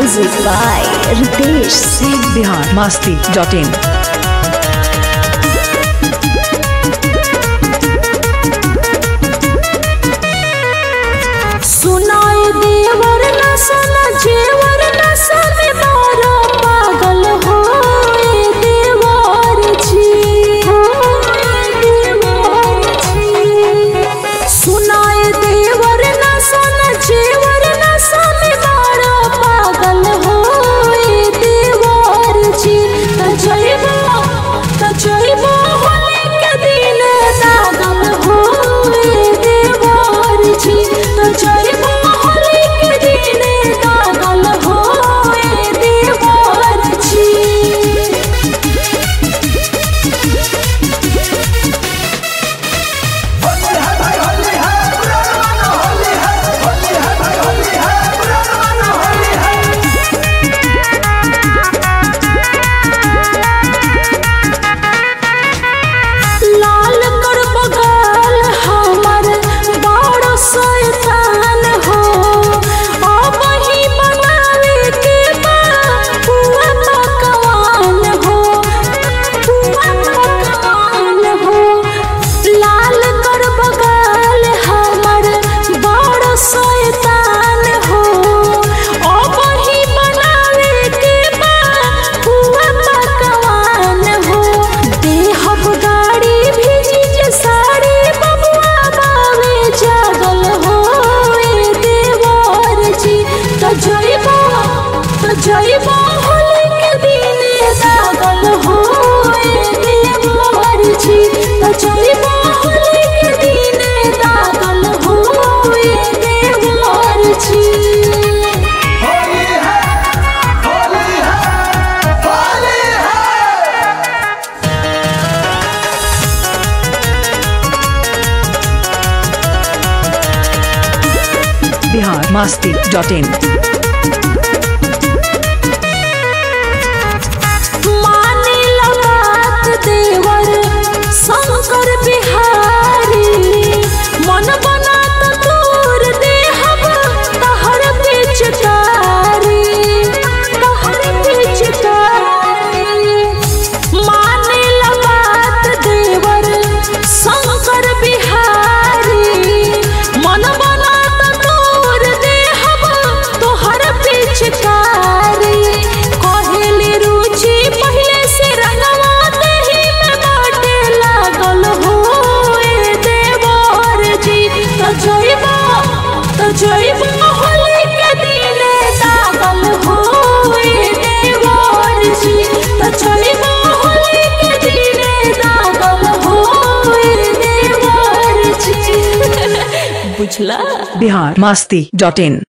Music by Ritesh Singh. Bihar Masti dot in सुनाई देवर न सना जेवर न सने मारा पागल हो ए देवर जी हो ए देवर जी सुनाई देवर न सना जेवर न सने मारा पागल हो ए देवर जी त जइबो त जइबो होले के दिन दागल हो ए देवर जी त जइबो होले के दिन दागल हो ए देवर जी लाल कर बगल हमर बड़ शैतान हो अब ही बनावे के बा पुआ पकवान हो पुआ पकवान हो लाल कर बगल हमर बड़ शैतान हो अब ही बनावे के बा पुआ पकवान हो देहब गाड़ी भेजी जे साड़ी बबुआ बावे जागल हो ए देवर जी त जइबो त जइबो होली के दिन दागल हो ए देवर जी त जइबो होली के दिन दागल हो ए देवर जी होली है होली है होली है बिहार मस्ती डॉट इन माने लगात देवर शंकर बिहारी मन बनात तोर देहब तहर पिचकारी तहर पिचकारी माने लगात देवर शंकर बिहारी मन बनात तोर देहब तोहर पिचकारी कहेली रुचि पहले से रंगवा देही में बाटे लागल हो ए देवर जी त जइबो त जइबो होली के दिन दागल हो ए देवर जी त जइबो होली के दिन दागल हो ए देवर जी बुझला बिहार मस्ती डॉट इन